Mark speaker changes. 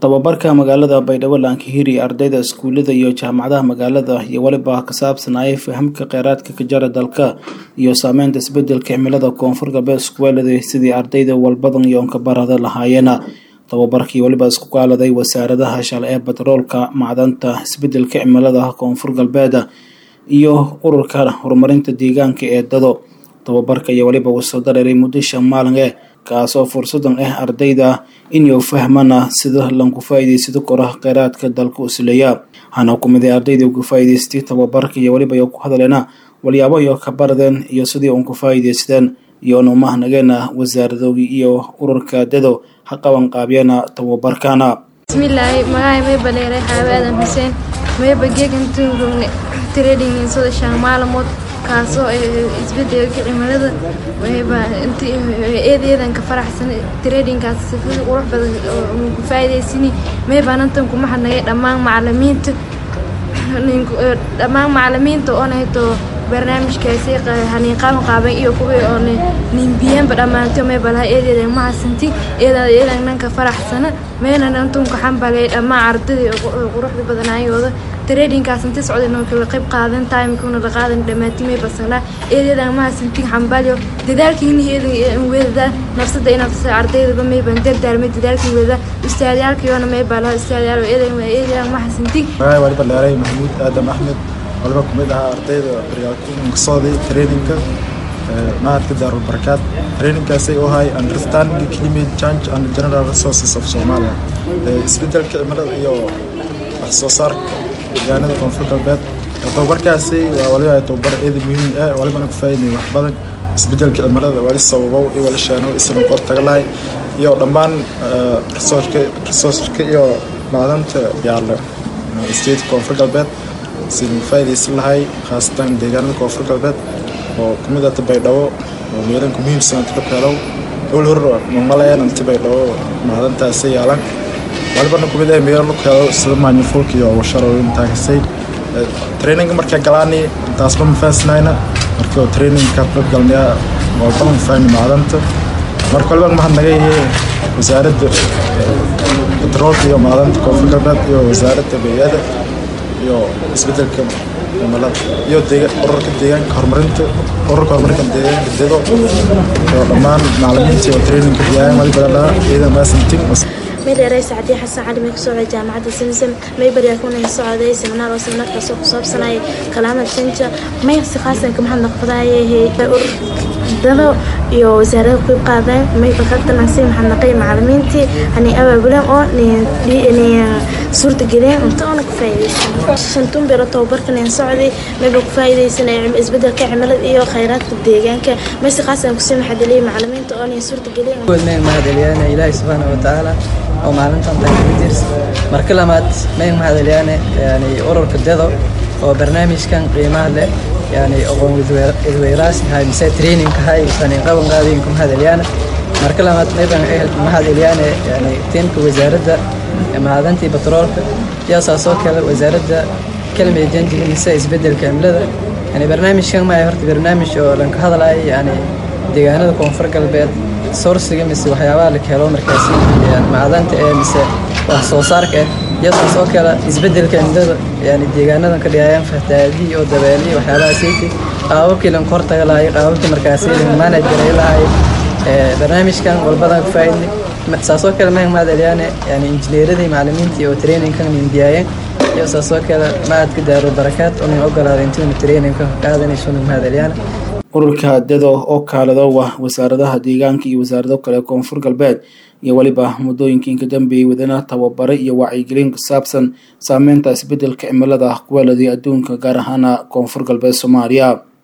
Speaker 1: tababarka magaalada baydhabo lankahiri ardayda iskuulada iyo jaamacadaha magaalada iyo weliba ka saabsanayay fahamka kheyraadka ka jara dalka iyo saameynta isbedelka cimilada koonfur galbeed iskuweelada sidii ardayda walbadan yoonka barada lahaayeena tababarkii weliba isku kaaladay wasaaradaha shal ee batroolka macdanta isbedelka cimilada koonfur galbeed iyo ururka horumarinta deegaanka ee dado tababarka iyo weliba wasoo dareeray muddo shan maalin eh kaasoo fursadan ah ardayda inuu fahmana sida lanku faa'iidaysado kora kheyraadka dalka usleeya waxaana ku miday ardayda uga faa'iidaystay tababarka iyo weliba iyo ku hadaleena walyaabo iyo ka baradeen iyo sidii uun ku faa'iidaysadeen iyoona umahnageena wasaaradoogii iyo ururka dado ha qaban qaabyeena tababarkana
Speaker 2: bismillaahi magaca mayba dheeray xaabe aadan xuseen mayba geegantuu rogne trading sida shan maalmood kaasoo isbedelka cimilada mayba eedeedan ka faraxsan tradingkaas sifada qurux badan oo ku faa'iidaysani mayba nantan kuma hadnagay dhammaan macalimiinta dhammaan macalimiinta oona hayto barnaamijkaasi haniiqaan qaaban iyo kuwii oo nimbiyanba dhammaanto mayba laha eedeedan ma hasanti eedaada eedan nanka faraxsana mayna nantunka xambalay dhammaan ardadii quruxda badanaayooda tradingkaas inta socday noo kala qayb qaadan timekuna la qaadan dhammaantii may basanaa eedeedan ma hasanti xambalyo dadaalkiina eedan weedada nafsada inaad ardaydaba mayban dardaarmay dadaalkii weedada ustaadyaalkiyoona mayba laha ustaadyaal eedan eedeedan ma hasanti
Speaker 3: waliba dheeray maxamuud aadam axmed waliba kumid ahaa ardayda baryaakasooday trainingka mahadka daarul barakaad trainingkaasay u ahay understanding climate change and general resources of Somalia isbedelka cimilada iyo wax soo saarka deegaanada koonfur galbeed tababarkaasi waa waliba tababar eeda muhiim ah walibana ku faa'iiday wax badan isbedelka cimilada wali sababow iyo wali sheeno isna qor taga lahay iyo dhammaan resourceka resourceka iyo macdanta yaalla state koonfur galbeed sidii faa'iidaysan lahay khaasatan deegaanada koonfur galbeed oo kumid ah baydhabo oo meelanka muhiimsan inta ka helow dhowl hor mamalayan inta baydhabo macdantaasi yaalan walibana kumid ah meelo lagu helo sida maanyafulka iyo washarooyin taagisay traininga markaa galaani intaasba ma fahansanayna marka trainingka qayb galnaya walba ma fahmi macdanta marka waliba mahad naga yahay wasaaradda batroolka iyo macdanta koonfur galbeed iyo wasaaradda beeyada iyo isbedelka cimilada iyo ururka deegaanka horumarinta ururka horumarinta deegaanka dedo iyo dhammaan macalimiinta iyo traininka biyaayan waliba ladhaa ciidan maasantin
Speaker 4: meydheeray sacdiya xasan cali may ka socday jaamacadda simsam may baryaakuna ka socday seminaar oo seminaarkaasoo ku saabsanayay kalaamad shanja may si khaasan ka mahad noqdayay urur dado iyo wasaarada ku qaadeen may bakadanansay maxadnaqay macalimiintii hani abaabuleen oo suurta geliyeen cunto oona ku faa'iidaysan shantun biro tababarkan aan socday mayba ku faa'iidaysan isbedelka cimilada iyo khayraadka deegaanka may si khaasan kusii maxadaliyay macalimiinta oona suurta geliyeen
Speaker 5: mahadaliyaana ilaahi subxaana watacaala oo maalintan taagadirs marka lamaad may mahadaliyaane yani ururka dedo oo barnaamijkan qiimaha leh yani aqoon idweyraas hay mise training hay sanin qaban qaadin ku mahadaliyaana marka lamaad mayban mahadaliyaane yani tiimka wasaaradda macdantii batroolka iyo saasoo kale wasaaradda kelmada janjiga mise isbedelka cimilada yani barnaamijkan ma horta barnaamij oo lanka hadlayo yani deegaanada koonfur galbeed sourciga mise waxyaabaha la helo markaasi macdanta ee mise wax soo saarka ah iyo saasoo kale isbedelka cimilada yani deegaanadan ka dhigayaan fatahaadii oo dabeelii waxyaabaha siiti qaababkii lanka hortaga lahay qaababkii markaasi lanka manage garay lahay barnaamijkan walbadan ku faa'iidnay saasoo kale mahad mahadaliyaane yani injineeradii macalimiintii oo trainingkan mindiyaayeen iyo saasoo kale mahadka daarul barakaad oo nin ogolaaday intuuna trainingka qaadanayso nin mahadaliyaane
Speaker 1: ururka dado oo kaalado ah wasaaradaha deegaanka iyo wasaarado kale koonfur galbeed iyo weliba muddooyinkii inka dambeeyey wadana tababare iyo wacyigelin ku saabsan saameynta isbedelka cimilada kuweeladii adduunka gaar ahaana koonfur galbeed soomaaliya